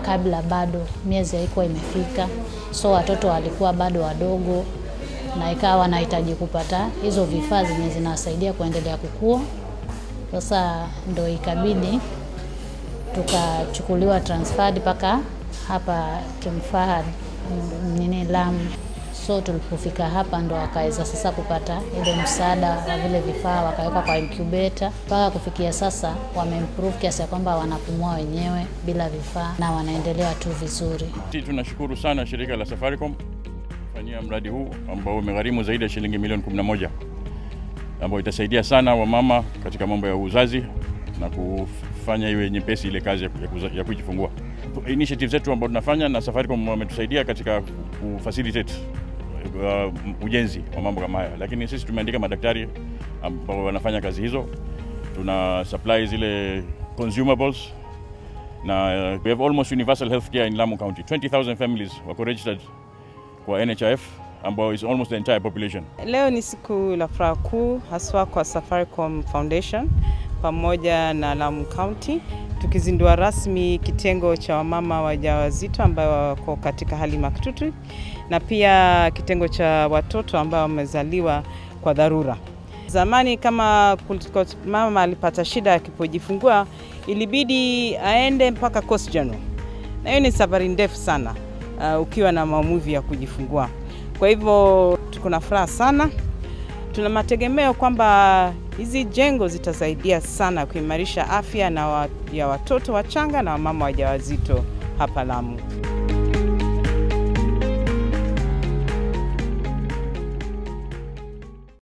kabla bado miezi haikuwa imefika, so watoto walikuwa bado wadogo, na ikawa wanahitaji kupata hizo vifaa zenye zinawasaidia kuendelea kukua. Sasa ndo ikabidi tukachukuliwa transferred mpaka hapa King Fahad nini Lamu. So tulipofika hapa ndo wakaweza sasa kupata ile msaada wa vile vifaa, wakawekwa kwa incubator. Mpaka kufikia sasa wameimprove kiasi ya kwamba wanapumua wenyewe bila vifaa na wanaendelea tu vizuri. Sisi tunashukuru sana shirika la Safaricom kufanyia mradi huu ambao umegharimu zaidi ya shilingi milioni 11 ambao itasaidia sana wamama katika mambo ya uzazi na kufanya iwe nyepesi ile kazi ya, kuza, ya kujifungua. Initiative zetu ambao tunafanya na Safaricom wametusaidia katika kufacilitate uh, ujenzi wa mambo kama haya, lakini sisi tumeandika madaktari ambao wanafanya kazi hizo, tuna supply zile consumables na uh, we have almost universal healthcare in Lamu County. 20,000 families wako registered kwa NHIF ambao is almost the entire population. Leo ni siku la furaha kuu haswa kwa Safaricom Foundation pamoja na Lamu County tukizindua rasmi kitengo cha wamama wajawazito ambao wako katika hali mahututi na pia kitengo cha watoto ambao wamezaliwa kwa dharura. Zamani kama mama alipata shida akipojifungua, ilibidi aende mpaka Coast General, na hiyo ni safari ndefu sana uh, ukiwa na maumivu ya kujifungua. Kwa hivyo tuko na furaha sana, tuna mategemeo kwamba hizi jengo zitasaidia sana kuimarisha afya na wa, ya watoto wachanga na wamama wajawazito hapa Lamu.